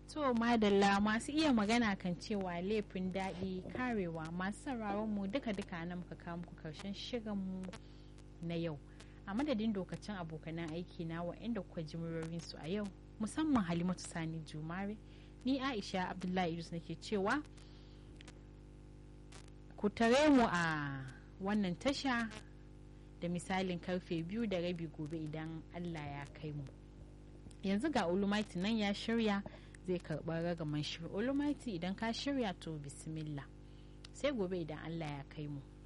To madalla masu iya magana kan cewa laifin daɗi karewa masu sauraron mu duka-duka na muka kawo muku karshen shirinmu na yau. A madadin dokacin abokanan aiki na wa'inda kuka ji su a yau musamman Halimatu Sani Jumare ni Aisha Abdullahi Idris nake cewa ku tare mu a wannan tasha da misalin karfe biyu da rabi gobe idan Allah ya kai mu. Yanzu ga Olumaiti nan ya shirya zai karɓar ragaman shirin Olumaiti idan ka shirya to bismillah sai gobe idan Allah ya kai mu.